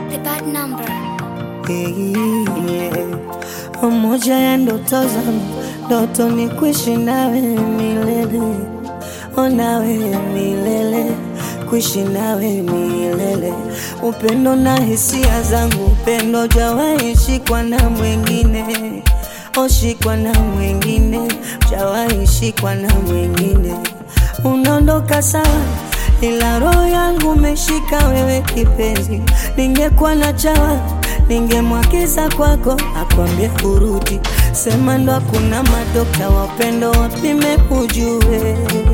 The bad number. Yeah. Moja ya ndoto zangu, ndoto ni kuishi nawe milele, o nawe milele, kuishi nawe milele. Upendo na hisia zangu, upendo jawahi shikwa na mwingine, oshikwa na mwingine, jawahi shikwa na mwingine. Unaondoka sawa ila roho yangu umeshika wewe kipenzi, ningekuwa na chawa ningemwagiza kwako akwambie urudi, sema ndo hakuna madokta wapendo wapime ujue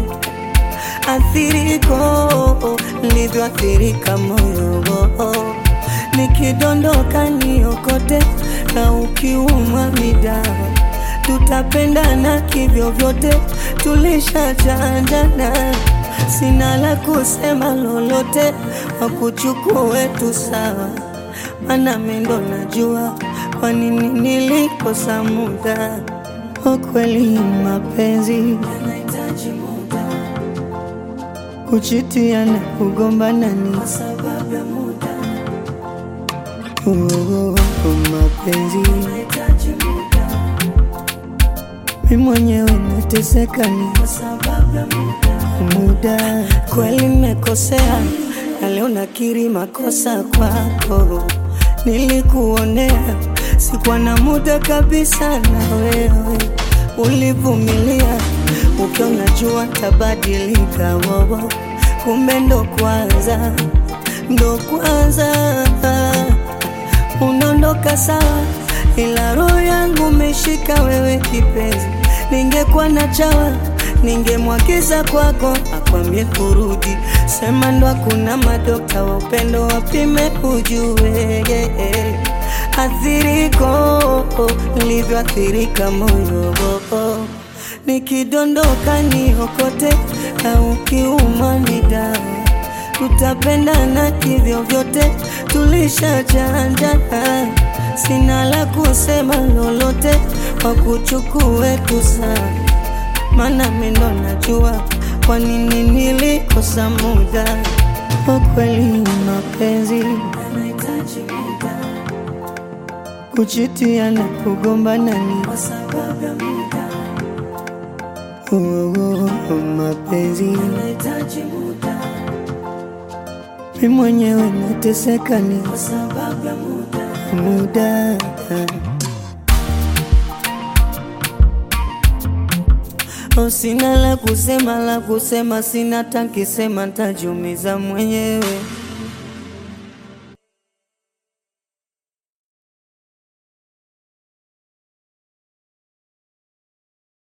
athiriko nilivyoathirika moyo nikidondoka niokote na ukiumwa midawa tutapendana kivyo vyote tulishachanjana sina la kusema lolote wakuchukue tu sawa mana mendo najua kwa nini nilikosa muda ukweli mapenzi yanahitaji muda kuchitiana kugombana ni kwa sababu ya muda oh, mapenzi yanahitaji muda mi mwenyewe nateseka ni kwa sababu ya muda muda kweli nimekosea na leo nakiri makosa kwako nilikuonea sikuwa na muda kabisa na wewe ulivumilia ukiona jua tabadilika wowo kumbe ndo kwanza ndo kwanza unaondoka sawa ila roho yangu umeshika wewe kipenzi ningekuwa na chawa ningemwagiza kwako akwambie kurudi sema ndo hakuna madokta wa upendo wapime ujue yeah. athiriko nilivyoathirika moyo nikidondoka niokote na ukiuma ni dawa tutapendana kivyo vyote tulishachanjana sina la kusema lolote wakuchukue tu sana mana mendo najua kwa nini nilikosa muda ukweli mapenzi yanahitaji muda kuchitiana kugombana ni kwa sababu ya muda oh, oh, mapenzi yanahitaji muda mi mwenyewe nateseka ni kwa sababu ya muda muda Oh, sina la kusema la kusema, sina takisema, ntajumiza mwenyewe.